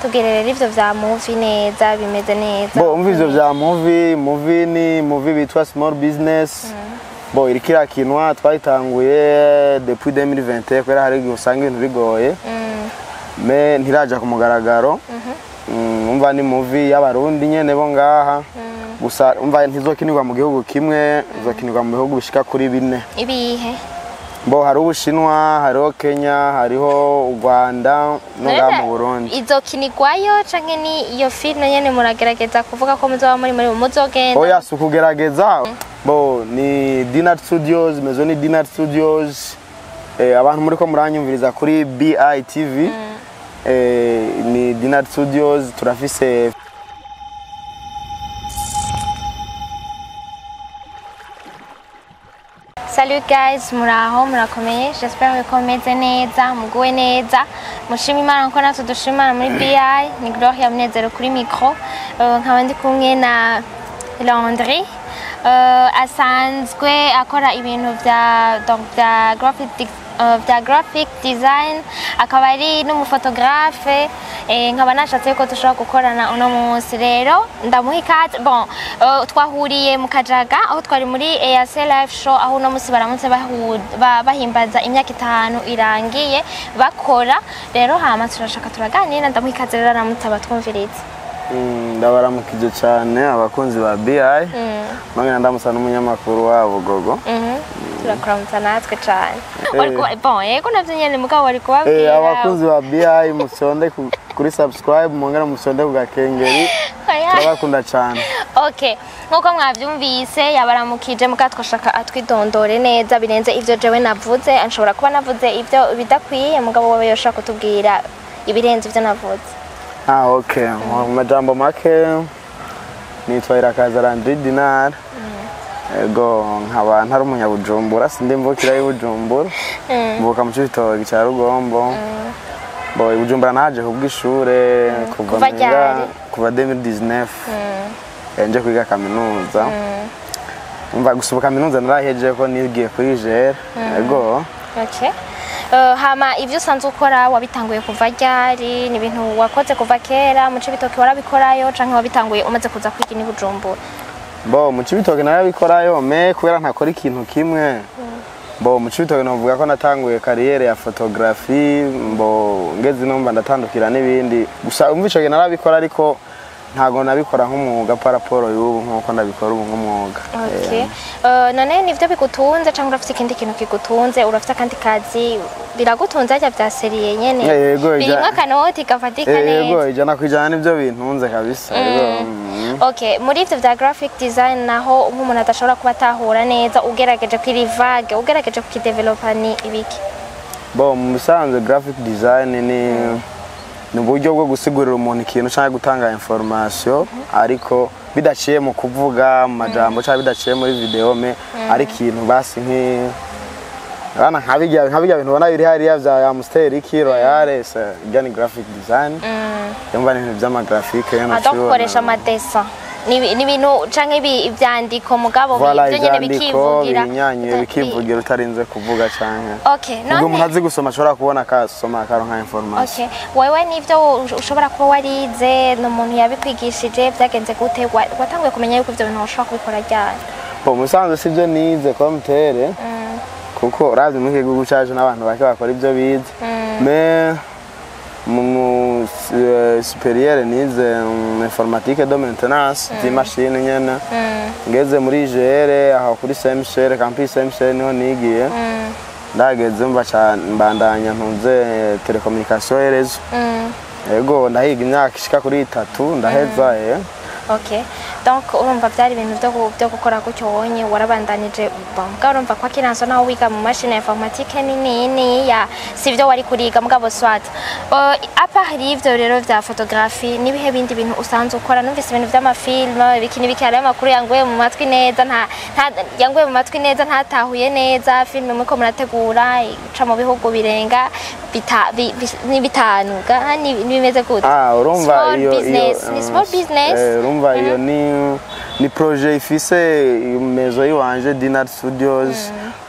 tubwire rero ivyo vya movie neza bimeze neza bo umva ivyo vya movie movie ni movie bitwa small business bo iriko irakinwa twayitanguye depuis 2021 kubera hari igihe usanga ibintu bigoye Mm, me ntiraja ku mugaragaro Mm, umva ni movie y'abarundi nyene bo ngaha gusa umva ntizokinirwa mu gihugu kimwe izokinirwa mu bihugu bishika kuri bine ibihe bo hari ubushinwa hariho kenya hariho u rwanda no ngaha mu burundi izokinirwayo canke ni iyo filime nyene muragerageza kuvuga ko muzoba muri muri muzogenda oya si ukugerageza bo ni dinart studios mezo ni dinart studios eh, abantu muri ko muranyumviriza kuri bitv eh, ni dinart studios turafise Salut guys, muraho murakomeye j'espère ko mumeze neza muguwe neza mushima imana ko natwe dushima imana muri BI ni Gloria Munezero kuri micro Eh, nkaba ndi kumwe na Landry Eh, asanzwe akora ibintu vya donc vya graphic di- eh, vya graphic design akaba ari n'umufotografe eh, nkaba nashatse ko dushobora gukorana uno munsi rero ndamuha ikaze bon eh, twahuriye mu kajaga aho twari muri EAC live show aho uno munsi baramutse bahu- ba- bahimbaza imyaka itanu irangiye bakora rero hama turashaka turaganira ndamuha ikaze rero aramutse abatwumviriza mm, ndabaramukije cyane abakunzi ba bi nongera ndamusa n'umunyamakuru wabo gogo Mhm. turakuramutsa natwe cane Eh. Wariko- bon yego navyo nyene mugabo wari Eh, kubabwira abakunzi ba bi musonde ku- kuri subscribe mwongera musonde ku gakengeri Oya. turabakunda cyane okay nkuko mwavyumvise yabaramukije muga twashaka atwidondore neza birenze ivyo jewe navuze anshobora kuba navuze ivyo bidakwiye mugabo wowe yoshaka kutubwira ibirenze ivyo navuze Ah, okay. Mu majambo make nitwa Irakaza Landry Dinar. Ego nkaba ntari umunyabujumbura sindi mvukira y'Ibujumbura. Mvuka mu Cibitoke ca Rugombo. Bo Ibujumbura naje kubw'ishure kuva Kuva menga ryari? kuva 2019. Eh, nje kwiga kaminuza. Umva gusuba kaminuza narahejeje ko nigiye kuri JR. Ego. okay Uh, hama ivyo usanzwe ukora wabitanguye kuva ryari ni ibintu wakoze kuva kera mu cibitoki warabikorayo canke wabitanguye umaze kuza kwiga ni bujumbura Bo mu Cibitoke narabikorayo me kubera ntakora ikintu kimwe. Bo mu Cibitoke novuga ko natanguye kariyere ya photography mbo ngeze no mba ndatandukira n'ibindi. Gusa umva ico gihe narabikora ariko ntago nabikora nk'umwuga paraporo y'ubu nkuko ndabikora ubu nk'umwuga. Okay. Uh, none nivyo bigutunze canke urafite ikindi kintu kigutunze urafite akandi kazi biragutunze arya vya seriye nyene Eh, yego, ija- birimwo akanoti gafatika Eh, Yego neza ijana kwijana nivyo bintunze kabisa. Yego. mm. okay muri ivyo vya graphic design naho nk'umuntu adashobora kuba atahura neza ugerageje kwirivage ugerageje kukidevelopa ni ibiki Bo mu bisanzwe graphic design ni ni uburyo bwo gusigurira umuntu ikintu cyangwa gutanga information ariko bidaciye mu kuvuga mu majambo cyangwa bidaciye muri video me ari ikintu basi nki Bana nkabijya nkabijya bintu ubona biri hariya vya Amstel iki Royal se ibyo ni graphic design yumva ni ibintu by'ama graphic yo ado gukoresha amadesa ni ni ibintu canke ibi- ivyandiko mugabo Voilà ivyo nyene ivyandiko bikivugira binyanyuye bikivugira utarinze kuvuga canke okay ubwo umuntu none azi gusoma ashobora kubona akasoma akaronka information Okay. Wewe nivyo ush- ushobora kuba warize ni umuntu yabikwigishije byagenze gute Wa- watanguye kumenya yuko ivyo bintu ushobora kubikora ryari Bo musanze sivyo nize ko mutere kuko urazi muri iki gihugu cyacu n'abantu bake bakora ibyo bize me mu mu eh, superieur nize um, informatique de maintenance z'imashini nyene ngeze muri GR aho kuri CMCR campus CMCR niho nigiye ndageze mba ca- mbandanya ntuze telecommunication erezo ego ndahiga imyaka ishika kuri itatu ndaheza eh okay donc urumva byari ibintu byo gu- byo gukora gutyo wonye warabandanije bon mugabo urumva ko akiranso naho wiga mu mashini ya informatique nini niniya sivyo wari kuriga mugabo swat uh, apa hari ivyo rero vya photography nibihe bindi bintu usanzwe ukora numvise ibintu vy'amafilm ibikini bikari amakuru yanguye mu matwi neza nta nta- yanguye mu matwi neza ntatahuye neza filime muriko murategura ica mu bihugu birenga bita- bi- bi- ni bitanu ga ni ni bimeze gute Ah, urumva Small iyo business. iyo Ni eh, small business? eh, urumva iyo ni ni projet ifise mezo yiwanje Dinard Studios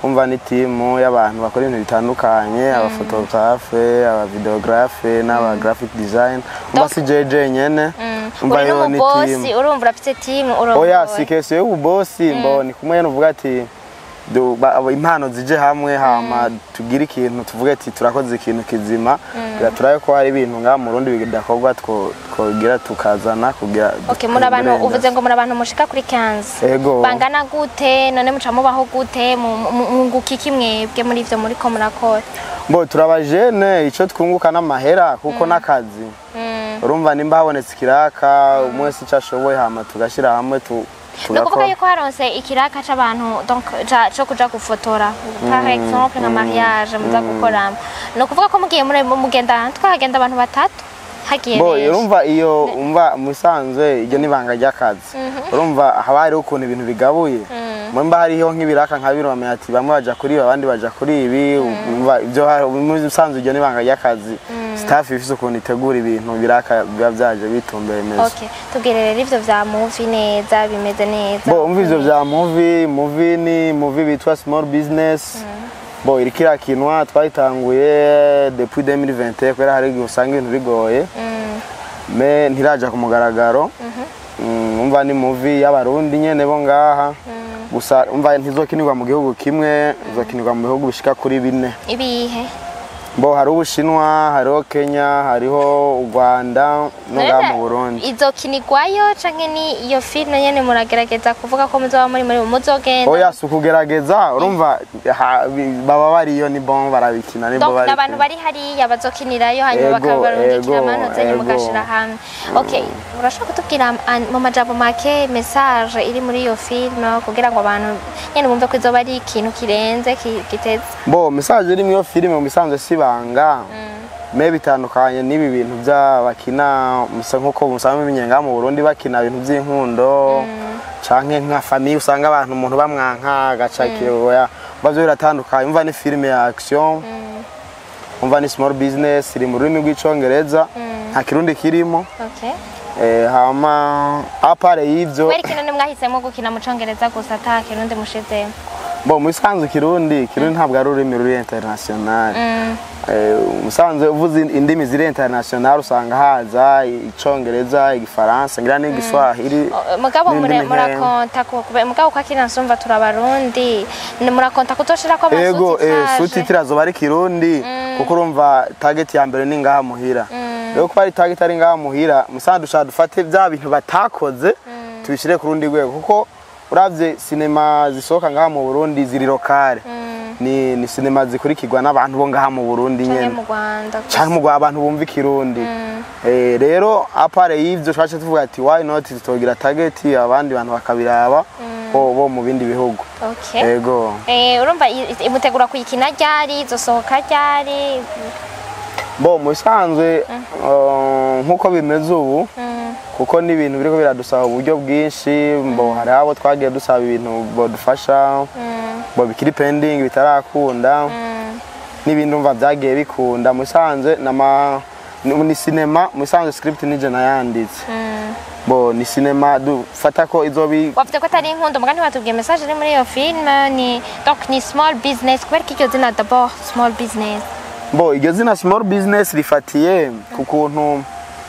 umva ni timu y'abantu bakora ibintu bitandukanye abafotografe abavideografe n'aba graphic design umva Donc- si jeje nyene umva uri yo ni n'umubosi timu urumva urafite timu oya urongoye si kesiyo y'ububosi mbo ni kumwe nuvuga ati du- ba- abo impano zije hamwe hama tugire ikintu tuvuge ati turakoze ikintu kizima kugira turabe ko hari ibintu ngaha mu rundi bidakorwa two- twogira tukazana kugira Okay, muri abantu uburenganzira. uvuze ngo muri abantu mushika kuri 15 Ego. bangana gute none muca mubaho gute mu- mu- mwunguka iki mwebwe muri ivyo muriko murakora Bo turabajene ico twunguka n'amahera kuko n'akazi Mm. urumva nimba habonetse ikiraka umwe wese ico ashoboye hama tugashyira hamwe tu- ni ukuvuga tugakora yuko haronse ikiraka c'abantu donc ca- co kuja gufotora par exemple nka mariage muza gukoramo ni ukuvuga ko mugiye muri mugenda twahagenda abantu batatu hagiye bo benshi urumva iyo umva musanzwe iryo n'ibanga ry'akazi urumva haba hariho ukuntu ibintu bigabuye mba hariho nk'ibiraka nka bino bamenya ati bamwe baja kuri ibi abandi baja kuri ibi umva ibyo hari- muri musanzwe iryo n'ibanga ry'akazi staff ifise ukuntu itegura ibintu biraka biba byaje bitumbereye neza okay tubwire rero ivyo vya movie neza bimeze neza bo umva ivyo vya movie movie ni movie bitwa small business bo iriko irakinwa twayitanguye depuis 2020 kubera hari igihe usanga ibintu bigoye Mm. me ntiraja ku mugaragaro Mm, umva ni movie y'abarundi nyene bo ngaha gusa umva ntizokinirwa mu gihugu kimwe izokinirwa mu bihugu bishika kuri bine ibihe bo hari ubushinwa hariho kenya hariho u rwanda no ngaha mu burundi izokinirwayo canke ni iyo filime nyene muragerageza kuvuga ko muzoba muri muri muzogenda oya si ukugerageza urumva ha- bi- baba bariyo ni bon barabikina ni bo donc bari n'abantu bari hariya bazokinirayo hanyuma Ego, bakabarungikira ego, amantuzenyu ego. mugashira hamwe okay urashobora kutubwira an- mu majambo make message iri muri iyo filime kugira ngo abantu nyene bumve ko izoba ari ikintu kirenze ki- giteze bo message iri muri iyo filime mu bisanzwe si banga me bitandukanye n'ibi bintu by'abakina musa nk'uko musanzwe mumenye mu Burundi bakina ibintu by'inkundo canke nka famille usanga abantu umuntu bamwanka agacakiye oya bavyo biratandukanye umva ni filime ya action umva ni small business iri mu rurimi rw'icongereza nta kirundi kirimo okay eh, hama apare y'ivyo weri kino nimwahisemo gukina mu congereza gusa ata kirundi mushizemo bo mu bisanzwe kirundi kirundi ntabwo ari ururimi ruri international Mm. Eh, musanzwe uvuze indimi ziri international usanga haza icongereza igifaransa ngira n'igiswahili O- mugabo n'indimi mure- nkeya. murakonta ku- kube- mugabo kwa kina nsumva turabarundi Ni murakonta kuzoshirako ego eh, amasutitaje sutitira zoba ari kirundi kuko urumva target ya mbere ni ngaha muhira rero kuba ari target ari ngaha muhira musanzwe dushaka dufate bya bintu batakoze tubishire ku rundi rwego kuko uravye sinema zisohoka ngaha mu Burundi ziri lokale ni, ni sinema zikurikirwa n'abantu bo ngaha mu Burundi canke nyene mu Rwanda gusa. canke mu Rwanda abantu bumva ikirundi eh, rero apare y'ivyo twace tuvuga ati why not tutogira target abandi bantu bakabiraba bo, bo mu bindi bihugu Okay. ego Eh, urumva i- i- imutegura kuyikina ryari izosohoka ryari bo mu bisanzwe uh, nk'uko bimeze ubu Mm, kuko ni ibintu biriko biradusaba uburyo bwinshi mbo hari abo twagiye dusaba ibintu bodufasha mm, bo bikiri pending bitarakunda mm. n'ibindi umva byagiye bikunda mu bisanzwe nama ni ni sinema mu bisanzwe script nije nayanditse Mm. bo ni sinema dufata ko izobi wavuze ko atari inkundo mugani watubwiye message iri muri iyo filime ni donc ni small business kubera ko iryo zina d'abord small business bo iryo zina small business rifatiye ku kuntu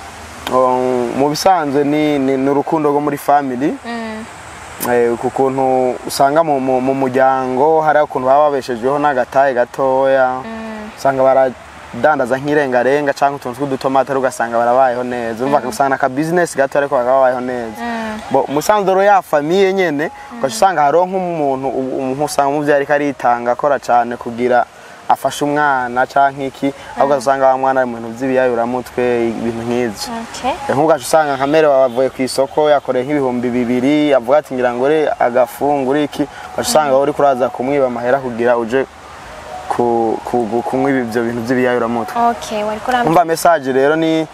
um, mu bisanzwe ni ni ni urukundo rwo muri family Mm, Eh, ku kuntu usanga mu mu- mu muryango hari ukuntu baba babeshejweho n'agataye gatoya mm, usanga baradandaza nk'irengarenga cyangwa utuntu tw'udutomate ariko ugasanga barabayeho neza umva usanga aka business gato ariko bakaba babayeho neza mm. bo umusanzu rero ya famiye nyene ugaca usanga hariho nk'umuntu umuntu usanga umuvyeyi ariko aritanga akora cyane kugira afashe umwana canke iki ahubwo usanga wa mwana ari mu bintu vy'ibiyayuramutwe ibintu nk'ivyo Okay. nkugaca usanga nka mere wavuye ku isoko yakoreye nk'ibihumbi bibiri avuga ati ngira ngo ure agafungura iki ugaca usanga wowe uriko uraza kumwiba amahera kugira uje ku- ku- kunywa ivyo bintu vy'ibiyayuramutwe Okay, wariko urambwira umva message rero ni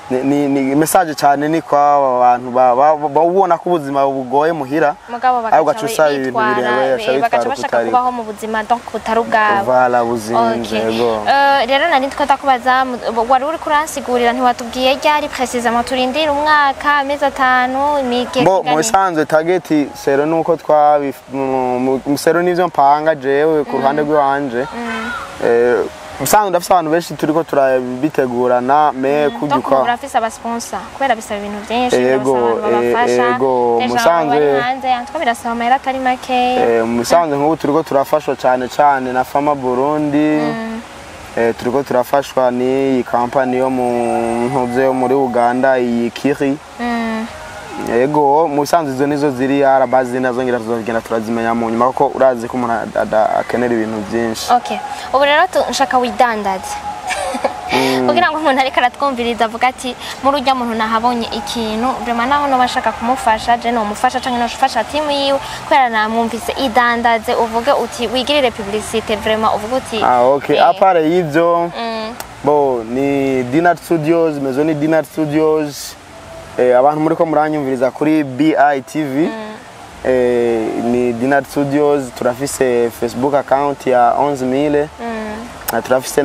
ni- ni ni message cyane ni kwa aba bantu ba- ba- ba- ubona ko ubuzima bugoye muhira mugabo Ahubwo bagaca ugaca usaba ibintu bitwara birebire, be- ugaca bagaca bitwara bashaka ukutari. kubaho mu buzima donc butari ubwabo vala buzinze Okay. yego Eh, rero nari ndiko ndakubaza mu- wari uri kuransigurira ntiwatubwiye ryari precisement turindira umwaka amezi atanu imigezi bo mu ingana iki? bisanzwe tageti sero nuko twabi mu- mu- mu- sero nivyo mpanga jewe ku ruhande rw'iwanje Eh, ubusanzwe ndafise abantu benshi turiko turabitegurana me donc kubyuka ubu urafise abasponsa kubera bisaba ibintu byinshi Ego, birasaba abantu eh, babafasha ego, Deja musanze- bari hanze antwa birasaba amahera atari makeya Eh, mu bisanzwe nk'ubu turiko turafashwa cyane cyane na fama burundi Eh, turiko turafashwa n'iyi kampani yo mu ntuze yo muri uganda iyi kiri Mm. yego mu bisanzwe izo nizo ziri arabazi nazo ngira tuzogenda turazimenya mu nyuma kuko urazi ko umuntu ada- ada- akenera ibintu byinshi okay ubu rero tu- nshaka widandaze kugira ngo umuntu ariko aratwumviriza avuga ati muri ujya muntu nahabonye ikintu vrema naho noba nshaka kumufasha je nomufasha canke nofasha timu yiwe kubera namwumvise idandaze uvuge uti wigirire publicite vrema uvuge uti ah, okay. eh, apare y'ivyo mm, bo ni dinart studios mezo ni dinart studios eh, abantu muriko muranyumviriza kuri bitv eh, ni dinart studios turafise facebook account ya 11000 mm, na turafise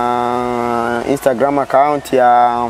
na instagram account ya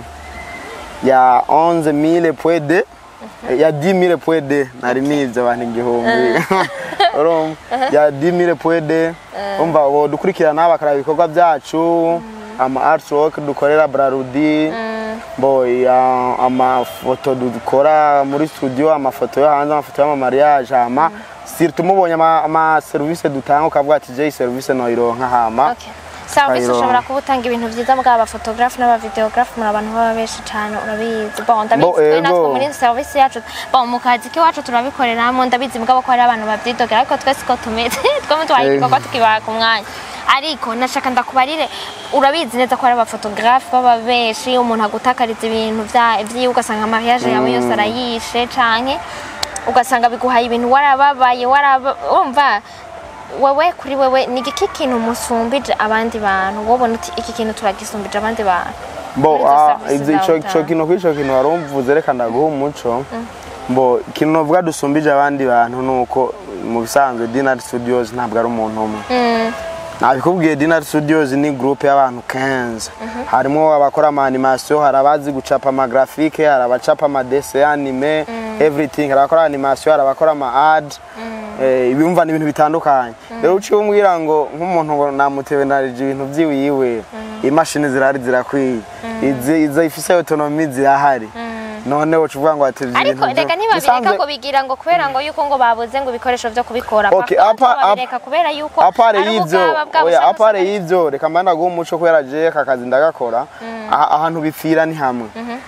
ya 11000 pwede ya 10000 pwede nari nivyo abantu igihumbi urumva ya 10000 pwede umva ubu dukurikirana bakaraba ibikorwa byacu ama artwork dukorera brarudi mm, bo ya amafoto dukora muri studio amafoto yo hanze amafoto y'amamariage hama surtout mubonye ama, ama service dutanga ukavuga ati je iyi service noyironka hama okay service Kayiro. ushobora kuba utanga ibintu byiza bw'aba photographe n'abavideographe muri abantu baba benshi cyane urabizi bon ndabizi Bo, twe ego. natwe muri service yacu bon mu kazi k'iwacu turabikoreramo ndabizi mugabo ko hari abantu babyidogera ariko twese ko tumeze twemwe tubaye Eh. igikorwa tukibaha ku mwanya ariko nashaka ndakubarire urabizi neza ko hari abafotografe baba benshi umuntu agutakariza ibintu vya- vyiwe ugasanga mariage yawe yose arayishe canke ugasanga biguhaye ibintu warababaye waraba umva wewe kuri wewe ni iki kintu musumbije abandi bantu wobona uti iki kintu turagisumbije abandi bantu bo Muri izo ah, service izi- zawe ico utanga. ico kintu kuri ico kintu wari umvuze reka ndaguha umuco bo ikintu novuga dusumbije abandi bantu nuko mu bisanzwe dinart studios ntabwo ari umuntu umwe Mm, nabikubwiye dinart studios ni groupe y'abantu 15 harimo abakora ama animation hari abazi gucapa ama graphique hari abacapa ama dessin anime everything hari abakora animation hari abakora ama ad eh, ibumva ni ibintu bitandukanye rero uciye umbwira ngo nk'umuntu ngo namutewe narije ibintu vyiwiwe imashini zirahari zirakwiye izi izo ifise autonomy zirahari none uca uvuga ngo ati ivyo ariko bintu reka vyo- ntibabireka bisanzwe- ngo bigira ngo kubera ngo yuko ngo babuze ngo ibikoresho vyo kubikora Okay, Par apa- contre, babireka kubera yuko apare ari y'ivyo ubwaba bwabo oya usanga apare usanga- y'ivyo reka mba ndaguha umuco kubera je aka kazi ndagakora aha- ahantu bipfira ni hamwe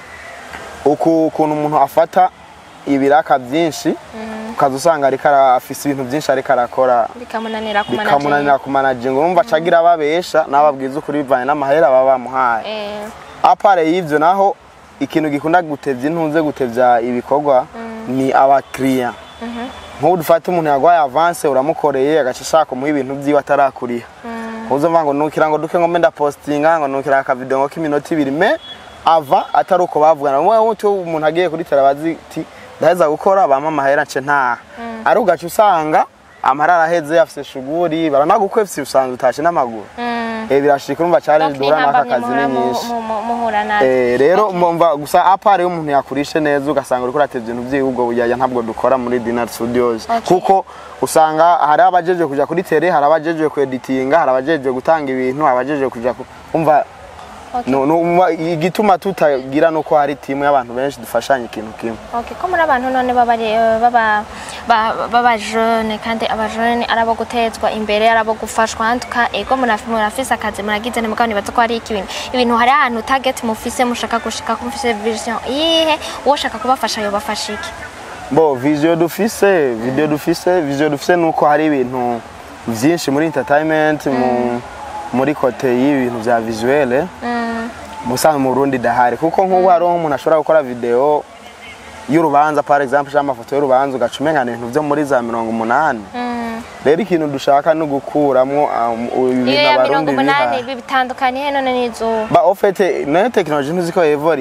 uku ukuntu umuntu afata ibiraka byinshi ukaza usanga ariko ara- afise ibintu byinshi ariko arakora bikamunanira bikamunanira kumanaginga urumva acagira ababesha n'ababwiza ukuri bivanye n'amahera baba bamuhaye Eh, apare y'ivyo naho ikintu gikunda gutevya intunze gutevya ibikorwa ni abakiriya nk'ubu dufate umuntu yaguhaye avance uramukoreye agaca ashaka umuha ibintu vyiwe atarakuriha uzumva ngo nukira ngo duke ngo mbe ndapostinga ngo nukira akavideo ngo k'iminota ibiri me ava atari uko bavugana mwe wuti umuntu agiye kuri terabazi ti ndaheza gukora bampa amahera nce ntaha ari ugaca usanga amahera araheze afise shuguri baranagukwefye usanzwe utashe n'amaguru mm. eh birashika urumva challenge Donc, duhura n'aka n'intambamyi kazi ni muhora mu- nyinshi mu- mu- muhura nazo Eh, rero mbumva gusa apare iyo umuntu yakurishe neza ugasanga uriko uratevya ibintu vyiwe ubwo bujyajya ntabwo dukora muri Dinner Studios Okay. kuko usanga hari abajejwe kuja kuri tele hari abajejwe kueditinga hari abajejwe gutanga ibintu abajejwe kuja ku- umva Okay. no, no, umva, igituma tutagira nuko hari timu y'abantu benshi dufashanya ikintu kimwe Okay, ko muri abantu none baba ari- eh, baba ba- baba jeune kandi aba jeune ari abo gutezwa imbere ari abo gufashwa hantuka ego muraf- murafise akazi muragize nimugabo nibaza ko hari iki ibintu ibintu hari ahantu target mufise mushaka gushika ko mufise vision yihe uwo shaka kubafasha yobafasha iki bo vision dufise video dufise vision dufise nuko hari ibintu vyinshi muri entertainment mu muri kote y'ibintu vya visuelle Mm, musanzwe mu Burundi dahari kuko nk'ubu hariho umuntu ashobora gukora video y'urubanza par exemple cyangwa amafoto y'urubanza ugaca umengana ibintu vyo muri za mirongo umunani mm. rero ikintu dushaka ni ugukuramwo um, ibintu iyo ya mirongo abarundi umunani biha bi- bitandukaniye none n'izuba ba ofete nayo tekinoloji ntuzi ko yevoriyo Mm.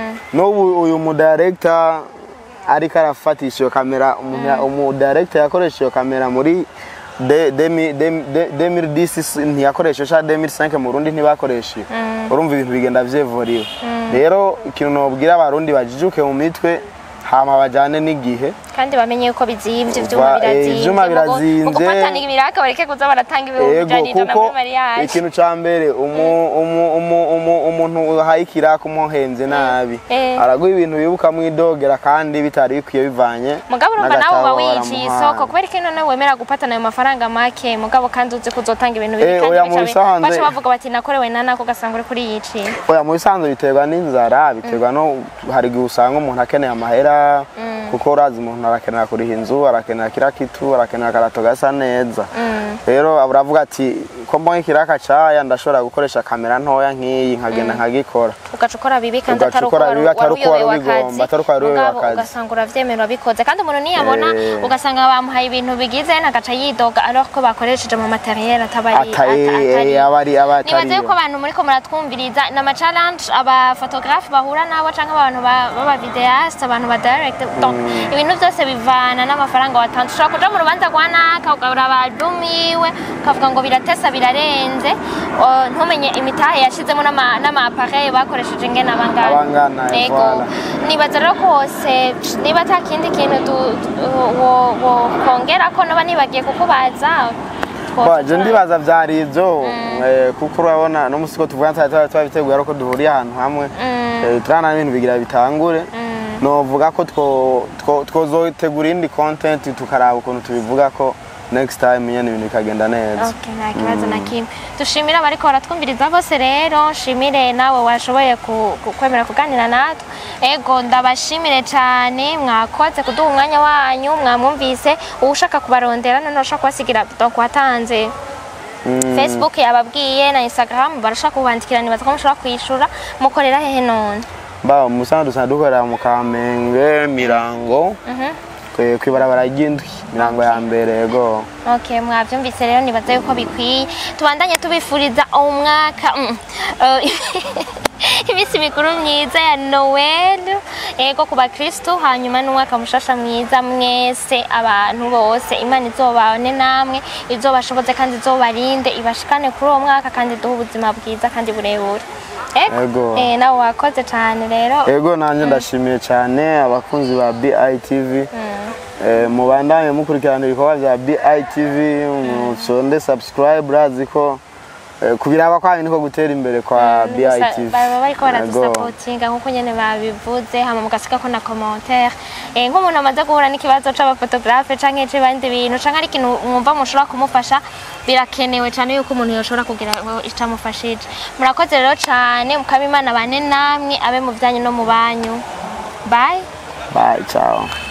n'ubu uyu mudirector ariko arafatisha iyo kamera umuntu- umudirector yakoresha iyo kamera muri de- demi- demi- de- 2010 ntiyakoresha cyangwa 2005 mu Burundi ntibakoresha urumva ibintu bigenda vyevuriwe rero ikintu nobwira abarundi bajijuke mu mitwe hama bajane n'igihe kandi bamenye yuko bizimvye ivyuma Va- eh, birazimvye ivyuma Mugo- birazimvye. mu gufatana ibiraka bareke kuza baratanga ibihumbi ego ijana ijana kuko muri mariage ikintu ca mbere umu- umu- umu- umu- umuntu uhaye ikiraka umuhenze nabi Eh. araguha ibintu wibuka mwidogera kandi bitari bikwiye bivanye mugabo urumva nawe uba n'agatabo wiyiciye waramuhaye. isoko kubera ko none wemera gupatana ayo mafaranga make mugabo kandi uzi kuzotanga ibintu bibi Eh, kandi oya, mu bica bi- bisanzwe- baca bavuga bati nakorewe na nako ugasanga uri kuriyiciye oya mu bisanzwe biterwa n'inzara biterwa no hari igihe usanga umuntu akeneye amahera kuko urazi umuntu arakenera kuriha inzu arakenera kira kitu arakenera akarato gasa neza rero uravuga ati ko mbonye ikiraka caya ndashobora gukoresha kamera ntoya nk'iyi nkagenda nkagikora ugaca ukora bibi kandi Ugaca atari uko ukora wari bibi atari uko wari uyobewe ubigomba, akazi atari uko wari uyobewe mugabo akazi. ugasanga uravyemera wabikoze kandi umuntu niyabona Eh. ugasanga bamuhaye ibintu bigize nagaca yidoga alors ko bakoresheje mu materiel atabari Atari- ata- atari- eh, abari nibaze abatari yuko abantu muriko muratwumviriza ni ama-challenge abafotographe bahura nabo canke abantu ba- b'abavideaste abantu ba direct donc ibintu byose bivana n'amafaranga watanze ushobora kuja mu rubanza rwa naka ukaraba album yiwe ukavuga ngo biratesa birarenze o, ntumenye imitahe yashizemo n'ama- n'ama-appareil bakoresheje ingene abangana Abangana, Ego. voilà. nibaza rero kose niba ata kindi kintu du- du- wo- wokongera ko noba nibagiye kukubaza Waje ndibaza vyari ivyo eh, kuko urabona no musi ko tuvuga twari twari twabiteguye ariko duhuriye ahantu hamwe eh, turana ibintu bigira bitangure novuga ko two- two- twozotegura indi content tukaraba ukuntu tubivuga ko next time nyene ibintu bikagenda neza Okay, nta kibazo na kimwe dushimire abariko baratwumviriza bose rero nshimire nawe washoboye ku- ku- kwemera kuganira natwe ego ndabashimire cyane mwakoze kuduha umwanya wanyu mwamwumvise uwushaka kubarondera none ushaka kubasigira donc watanze facebook yababwiye na instagram barashaka kubandikira nibaza ko mushobora kwishura mukorera hehe none ba musanzwe dusanzwe dukorera mu kamenge mirango kwe- kwibarabara ry'indwi mirango ya mbere yego Okay, mwavyumvise rero nibaza yuko bikwiye tubandanye tubifuriza umwaka mm, eh, iminsi mikuru myiza ya noel yego ku bakristu hanyuma n'umwaka mushasha mwiza mwese abantu bose imana izobane namwe izobashoboze kandi izobarinde ibashikane kuri uwo mwaka kandi duhe ubuzima bwiza kandi burebure Ego. eh, nawe wakoze cyane rero ego nanjye ndashimiye cyane abakunzi ba BITV Eh, mubandanye mukurikirana ibikorwa bya BITV musonde subscribe urazi ko eh, kubiraba kwa niko gutera imbere kwa BITV baba bariko Ego. baradusapotinga nkuko nyene babivuze hama mugasigako na commentaire Eh, nk'umuntu amaze guhura n'ikibazo c'abafotografe canke c'ibindi bintu canke ari ikintu mwumva mushobora kumufasha birakenewe cane yuko umuntu yoshobora kugira ngo icamufashije murakoze rero cane mukaba imana bane namwe abe mu vyanyu no mu banyu bye bye ciao